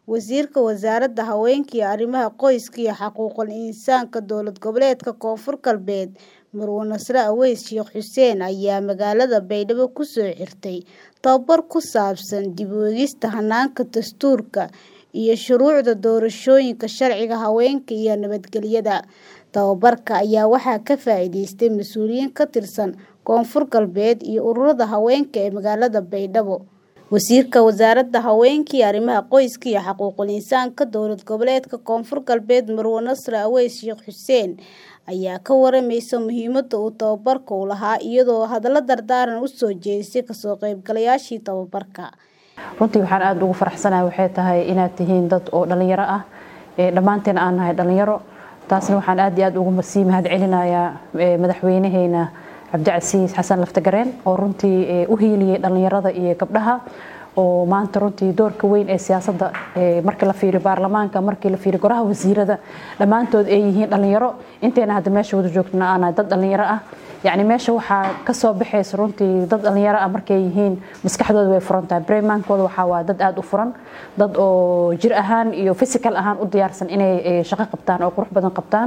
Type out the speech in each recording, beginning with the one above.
Wasiirka Wasaaradda Haweenka iyo Arrimaha Qoyska iyo Xuquuqul Insaanka Dowlad Goboleedka Koonfur Galbeed Marwo Nasre Aweys Sheikh Xuseen ayaa magaalada Baydhabo ku soo xirtay tababar ku saabsan dib u eegista hanaanka dastuurka iyo shuruucda doorashooyinka sharciga haweenka iyo nabadgelyada. Tababarka ayaa waxaa ka faa'iideystay mas'uuliyiin ka tirsan Koonfur Galbeed iyo ururada haweenka ee magaalada Baydhabo. Wasiirka Wasaaradda Haweenka iyo Arrimaha Qoyska iyo Xuquuqul Insaanka Dowlad Goboleedka Koonfur Galbeed Marwo Nasre Aweys Sheikh Xuseen ayaa ka waramaysay muhiimadda uu tababarku u lahaa iyadoo hadallo dardaaran u soo jeedisay ka soo qaybgalayaashii tababarka. runtii waxaan aada ugu faraxsanahay waxay tahay inaad tihiin dad oo dhalinyaro ah dhammaanteen aan nahay dhalinyaro taasna waxaan aad iyo aad ugu sii mahad celinayaa madaxweynaheena cabdicasiis xasan laftagareen oo runtii u hiiliyey dhalinyarada iyo gabdhaha oo maanta runtii doorka weyn ee siyaasadda markii la fiiriyo baarlamaanka markii la fiiriyo goraha wasiirada dhammaantood ay yihiin dhalinyaro inteena hadda meesha wada joogtana aanahay dad dhalinyaro ah yacni meesha waxaa ka soo baxaysa runtii dad dhalinyaro ah markay yihiin maskaxdooda way furan tahay bremaankooda waxaa waa dad aada u furan dad oo jir ahaan iyo physical ahaan u diyaarsan inay shaqo qabtaan oo qurux badan qabtaan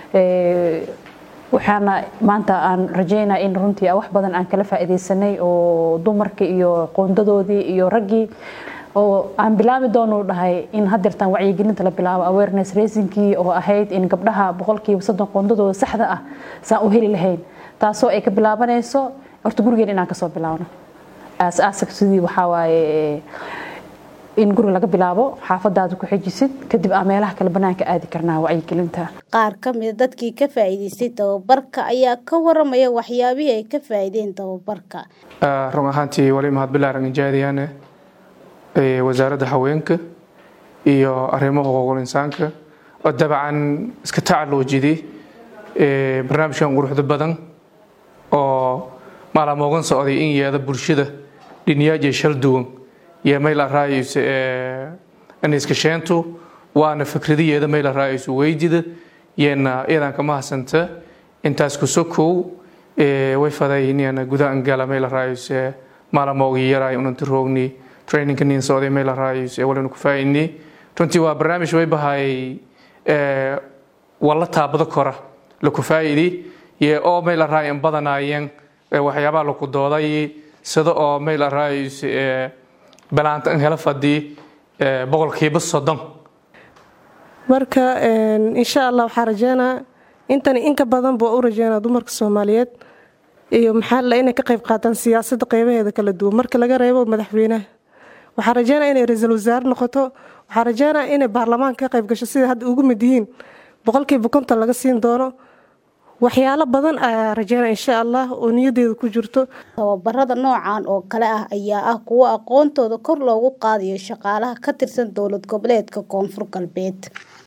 waxaana maanta aan rajeynaa in runtii wax badan aan kala faa'iidaysanay oo dumarka iyo qoondadoodii iyo raggii oo aan bilaabi doonu dhahay in hadeertaan wacyigelinta la bilaabo awareness raisingkii oo ahayd in gabdhaha boqolkiiba soddon qoondadooda saxda ah saan u heli lahayn taasoo ay ka bilaabanayso horta gurigeen inaan kasoo bilaabno aas-aaska sidii waxaa waaye in guri laga bilaabo xaafadaada ku xejisid kadib aa meelaha kale banaanka aadi karnaa wacyigelinta qaar ka mida dadkii ka faa'iidaystay tababarka ayaa ka waramaya waxyaabihii ay ka faa'iideen tababarka run ahaantii wali mahad bilaaran injaadiyaane wasaaradda haweenka iyo arrimaha xuquuqul insaanka oo dabcan iska tacalluujidi barnaamijkan quruxda badan oo maalamoogan socday in yeeda bulshada dhiniyaaje shal duwan iyo mayla raayayso aniskasheentu waana fikradiyeeda mayla raayayso weydida yeena iyadan kama hasanta intaas kusokow way fadayniana gudahan gala mayla raayayso maalamoogi yaraay unanti roogni trainingka nin socday mayla raayayso walina ku faa'idni runtii waa barnaamij way bahay walla taabado kora laku faa'idi ye oo mayla raayan badanaayeen waxyaabaha laku dooday sida oo mayla raayayso balaanta an hela fadii boqolkiiba soddon marka insha allah waxaa rajeynaa intani inka badan buu u rajeynaa dumarka soomaaliyeed iyo maxaa la inay ka qayb qaataan siyaasadda qeybaheeda kala duwan marka laga reebo madaxweynaha waxaa rajeynaa inay ra-iisul wasaare noqoto waxaa rajeynaa inay baarlamaanka ka qayb gasho sida hadda ugu mid yihiin boqolkiiba konton laga siin doono waxyaalo badan ayaa rajeynaa insha allah oo niyadeeda ku jirto tababarada noocan oo kale ah ayaa ah kuwo aqoontooda kor loogu qaadayo shaqaalaha ka tirsan dowlad goboleedka koonfur galbeed